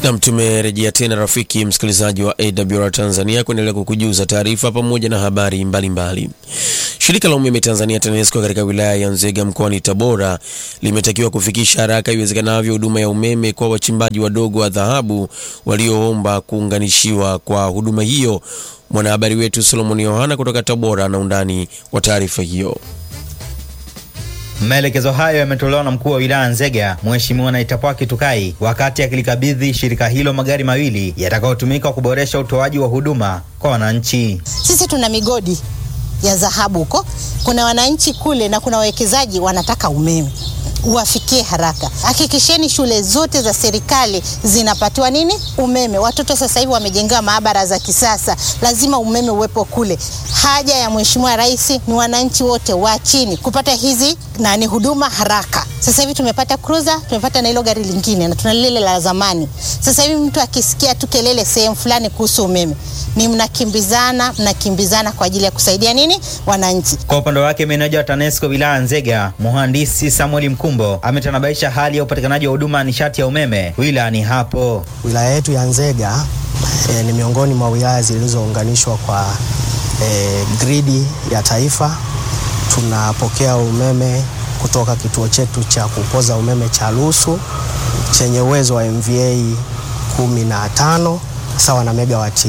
Nam, tumerejea tena rafiki msikilizaji wa AWR Tanzania kuendelea kukujuza taarifa pamoja na habari mbalimbali mbali. Shirika la umeme Tanzania TANESCO katika wilaya ya Nzega mkoani Tabora limetakiwa kufikisha haraka iwezekanavyo huduma ya umeme kwa wachimbaji wadogo wa dhahabu walioomba kuunganishiwa kwa huduma hiyo. Mwanahabari wetu Solomon Yohana kutoka Tabora na undani wa taarifa hiyo. Maelekezo hayo yametolewa na mkuu wa wilaya Nzega Mheshimiwa Naitapwa Kitukai wakati akilikabidhi shirika hilo magari mawili yatakayotumika kuboresha utoaji wa huduma kwa wananchi. Sisi tuna migodi ya dhahabu huko, kuna wananchi kule na kuna wawekezaji wanataka umeme uwafikie haraka. Hakikisheni shule zote za serikali zinapatiwa nini umeme. Watoto sasa hivi wamejengewa maabara za kisasa, lazima umeme uwepo kule. Haja ya Mheshimiwa Rais ni wananchi wote wa chini kupata hizi nani huduma haraka. Sasa hivi tumepata cruiser, tumepata na hilo gari lingine na tuna lile la zamani. Sasa hivi mtu akisikia tu kelele sehemu fulani kuhusu umeme, ni mnakimbizana mnakimbizana kwa ajili ya kusaidia nini wananchi. Kwa upande wake meneja wa TANESCO wilaya Nzega mhandisi Samuel Mkumbo ametanabaisha hali ya upatikanaji wa huduma ya nishati ya umeme wilayani hapo. Wilaya yetu ya Nzega e, ni miongoni mwa wilaya zilizounganishwa kwa e, gridi ya taifa. Tunapokea umeme kutoka kituo chetu cha kupoza umeme cha Lusu chenye uwezo wa MVA 15 sawa na megawati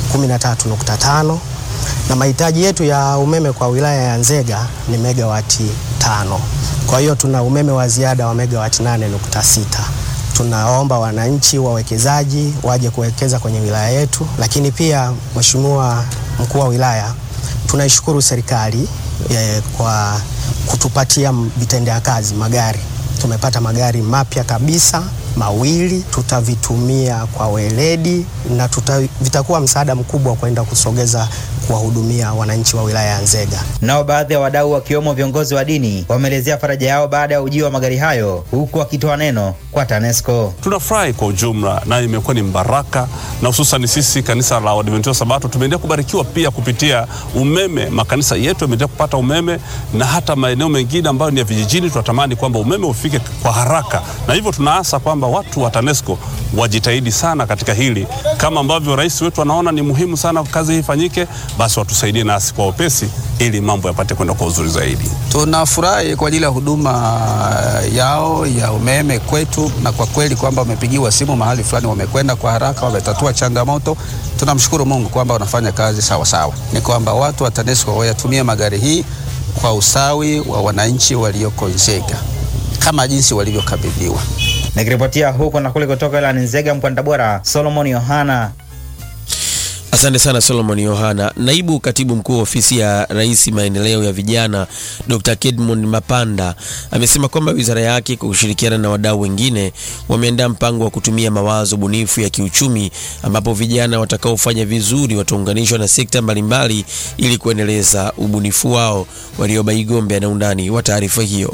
13.5 na mahitaji yetu ya umeme kwa wilaya ya Nzega ni megawati tano. Kwa hiyo tuna umeme wa ziada wa megawati 8.6. Tunaomba wananchi wawekezaji waje kuwekeza kwenye wilaya yetu, lakini pia Mheshimiwa mkuu wa wilaya, tunaishukuru serikali eh, kwa kutupatia vitendea kazi magari. Tumepata magari mapya kabisa mawili, tutavitumia kwa weledi na tuta, vitakuwa msaada mkubwa kwenda kusogeza kuwahudumia wananchi wa wilaya ya Nzega. Nao baadhi ya wadau wakiwemo viongozi wa dini wameelezea faraja yao baada ya ujio wa magari hayo, huku wakitoa neno kwa TANESCO. Tunafurahi kwa ujumla na imekuwa ni mbaraka, na hususan sisi kanisa la Waadventista wa Sabato tumeendelea kubarikiwa pia kupitia umeme. Makanisa yetu yameendelea kupata umeme na hata maeneo mengine ambayo ni ya vijijini, tunatamani kwamba umeme ufike kwa haraka, na hivyo tunaasa kwamba watu wa TANESCO wajitahidi sana katika hili, kama ambavyo rais wetu anaona ni muhimu sana kazi hii ifanyike, basi watusaidie nasi kwa upesi ili mambo yapate kwenda kwa uzuri zaidi. Tunafurahi kwa ajili ya huduma yao ya umeme kwetu, na kwa kweli kwamba wamepigiwa simu mahali fulani, wamekwenda kwa haraka, wametatua changamoto. Tunamshukuru Mungu kwamba wanafanya kazi sawa sawa. Ni kwamba watu wa TANESCO wayatumie magari hii kwa usawi wa wananchi walioko Nzega kama jinsi walivyokabidhiwa. Nikiripotia huko na kule kutoka wilayani Nzega mkoani Tabora, Solomon Yohana. Asante sana Solomon Yohana. Naibu katibu mkuu wa ofisi ya Rais maendeleo ya vijana Dr. Kedmond Mapanda amesema kwamba wizara yake kwa kushirikiana na wadau wengine wameandaa mpango wa kutumia mawazo bunifu ya kiuchumi ambapo vijana watakaofanya vizuri wataunganishwa na sekta mbalimbali ili kuendeleza ubunifu wao. Warioba Igombe ana undani wa taarifa hiyo.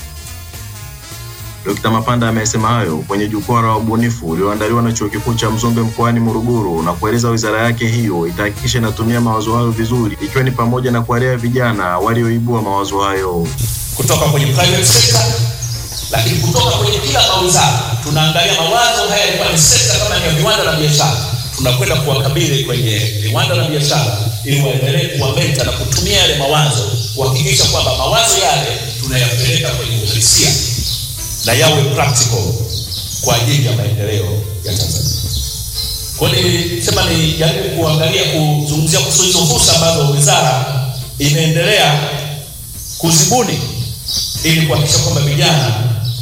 Dkt. Mapanda amesema hayo kwenye jukwaa la ubunifu ulioandaliwa na Chuo Kikuu cha Mzumbe mkoani Morogoro na kueleza wizara yake hiyo itahakikisha inatumia mawazo hayo vizuri ikiwa ni pamoja na kuwalea vijana walioibua mawazo hayo kutoka kwenye private sector, lakini kutoka kwenye kila mawizara tunaangalia mawazo haya yalikuwa ni sekta kama ni ya viwanda na biashara, tunakwenda kuwakabili kwenye viwanda na biashara ili waendelee kuwamenta na kutumia yale mawazo kuhakikisha kwamba mawazo yale tunayapeleka kwenye uhalisia na yawe practical kwa ajili ya maendeleo ya Tanzania. Kwa hiyo nilisema ni jaribu kuangalia kuzungumzia kuhusu hizo fursa ambazo wizara imeendelea kuzibuni ili kuhakikisha kwamba vijana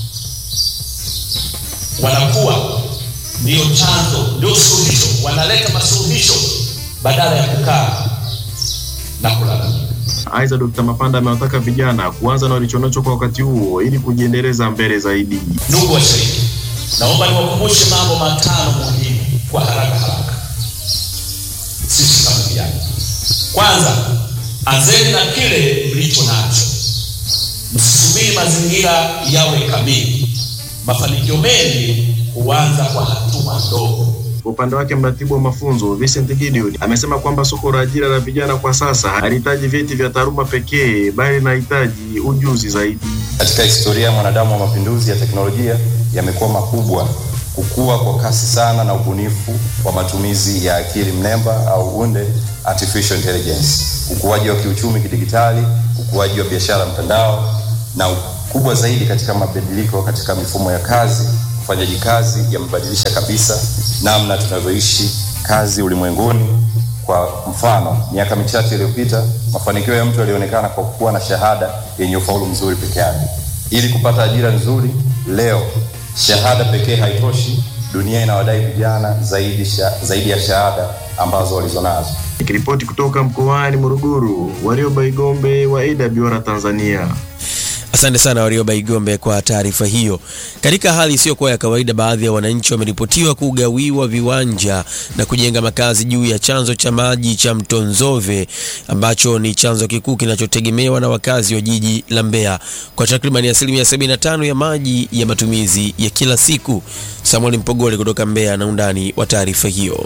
wanakuwa ndio chanzo, ndio suluhisho, wanaleta masuluhisho badala ya kukaa na kulalamika. Aidha, Dkt. Mapanda amewataka vijana kuanza na walichonacho kwa wakati huo ili kujiendeleza mbele zaidi. Ndugu washiriki, naomba niwakumbushe mambo matano muhimu kwa haraka haraka. Sisi kama vijana, kwanza, anzeni na kile mlicho nacho, msisubiri mazingira yawe kamili. Mafanikio mengi huanza kwa hatua ndogo. Kwa upande wake mratibu wa mafunzo Vincent Gideon amesema kwamba soko la ajira la vijana kwa sasa halihitaji vyeti vya taaluma pekee, bali linahitaji ujuzi zaidi. Katika historia ya mwanadamu wa mapinduzi ya teknolojia yamekuwa makubwa kukua kwa kasi sana na ubunifu wa matumizi ya akili mnemba au unde artificial intelligence, ukuaji wa kiuchumi kidigitali, ukuaji wa biashara mtandao na kubwa zaidi katika mabadiliko katika mifumo ya kazi. Ufanyaji kazi yamebadilisha kabisa namna tunavyoishi kazi ulimwenguni. Kwa mfano, miaka michache iliyopita, mafanikio ya mtu yalionekana kwa kuwa na shahada yenye ufaulu mzuri peke yake. Ili kupata ajira nzuri leo, shahada pekee haitoshi. Dunia inawadai vijana zaidi, sha, zaidi ya shahada ambazo walizonazo. Nikiripoti kutoka mkoani Morogoro, Warioba Igombe wa AWR Tanzania. Asante sana Warioba Igombe kwa taarifa hiyo. Katika hali isiyokuwa ya kawaida, baadhi ya wananchi wameripotiwa kugawiwa viwanja na kujenga makazi juu ya chanzo cha maji cha mto Nzove ambacho ni chanzo kikuu kinachotegemewa na wakazi wa jiji la Mbeya kwa takriban asilimia 75 ya maji ya matumizi ya kila siku. Samuel Mpogole kutoka Mbeya na undani wa taarifa hiyo.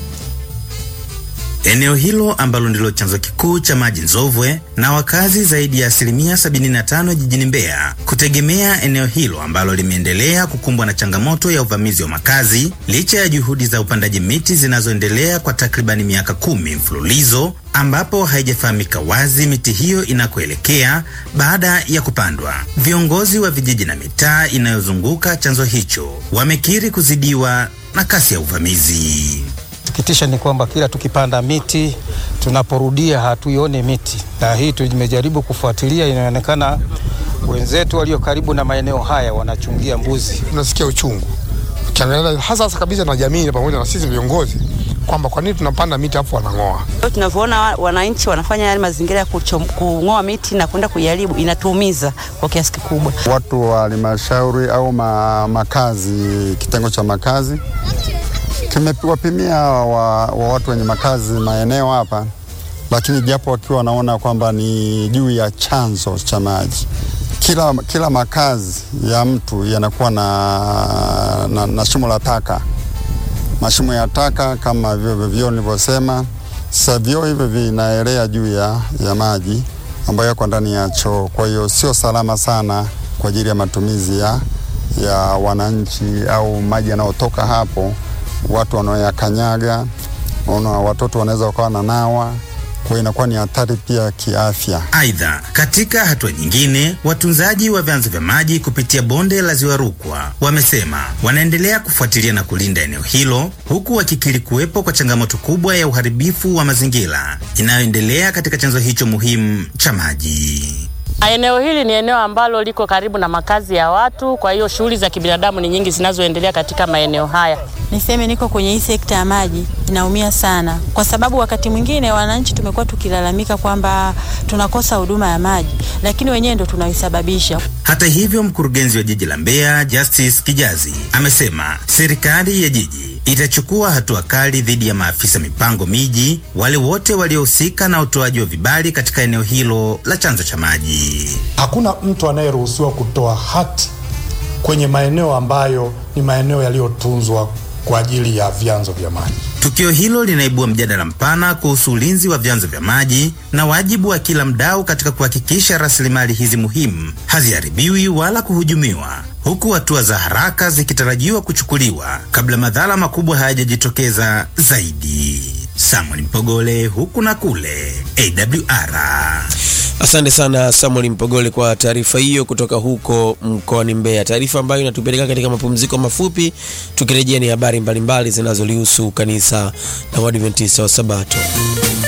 Eneo hilo ambalo ndilo chanzo kikuu cha maji Nzovwe na wakazi zaidi ya asilimia 75 jijini Mbeya kutegemea eneo hilo ambalo limeendelea kukumbwa na changamoto ya uvamizi wa makazi licha ya juhudi za upandaji miti zinazoendelea kwa takribani miaka kumi mfululizo, ambapo haijafahamika wazi miti hiyo inakoelekea baada ya kupandwa. Viongozi wa vijiji na mitaa inayozunguka chanzo hicho wamekiri kuzidiwa na kasi ya uvamizi. Sikitisha ni kwamba kila tukipanda miti tunaporudia hatuione miti, na hii tumejaribu kufuatilia, inaonekana wenzetu walio karibu na maeneo haya wanachungia mbuzi. Tunasikia uchungu ukiangalia hasa hasa kabisa na jamii pamoja na sisi viongozi kwamba kwa nini tunapanda miti hapo wanang'oa. Tunavyoona wananchi wanafanya yale mazingira ya kung'oa miti na kwenda kuiharibu, inatuumiza kwa kiasi kikubwa. Watu wa halmashauri au ma, makazi, kitengo cha makazi kimewapimia wa, wa watu wenye makazi maeneo hapa, lakini japo wakiwa wanaona kwamba ni juu ya chanzo cha maji. Kila, kila makazi ya mtu yanakuwa na, na, na shimo la taka, mashimo ya taka kama vyo vyoo nilivyosema. Sasa vyoo hivyo vinaelea juu ya, ya maji ambayo yako ndani ya choo, kwa hiyo sio salama sana kwa ajili ya matumizi ya, ya wananchi au maji yanayotoka hapo watu wanaoyakanyaga, una watoto wanaweza wakawa na nawa, kwa inakuwa ni hatari pia kiafya. Aidha, katika hatua nyingine, watunzaji wa vyanzo vya maji kupitia bonde la Ziwa Rukwa wamesema wanaendelea kufuatilia na kulinda eneo hilo, huku wakikiri kuwepo kwa changamoto kubwa ya uharibifu wa mazingira inayoendelea katika chanzo hicho muhimu cha maji. Eneo hili ni eneo ambalo liko karibu na makazi ya watu, kwa hiyo shughuli za kibinadamu ni nyingi zinazoendelea katika maeneo haya. Niseme niko kwenye hii sekta ya maji, inaumia sana, kwa sababu wakati mwingine wananchi tumekuwa tukilalamika kwamba tunakosa huduma ya maji, lakini wenyewe ndo tunaisababisha. Hata hivyo, mkurugenzi wa jiji la Mbeya Justice Kijazi amesema serikali ya jiji itachukua hatua kali dhidi ya maafisa mipango miji, wale wote waliohusika na utoaji wa vibali katika eneo hilo la chanzo cha maji. Hakuna mtu anayeruhusiwa kutoa hati kwenye maeneo ambayo ni maeneo yaliyotunzwa kwa ajili ya vyanzo vya maji. Tukio hilo linaibua mjadala mpana kuhusu ulinzi wa vyanzo vya maji na wajibu wa kila mdau katika kuhakikisha rasilimali hizi muhimu haziharibiwi wala kuhujumiwa, huku hatua za haraka zikitarajiwa kuchukuliwa kabla madhara makubwa hayajajitokeza zaidi. Samuel Mpogole, huku na kule, AWR. Asante sana Samuel Mpogole kwa taarifa hiyo kutoka huko mkoani Mbeya, taarifa ambayo inatupeleka katika mapumziko mafupi. Tukirejea ni habari mbalimbali zinazolihusu kanisa la Waadventista wa Sabato.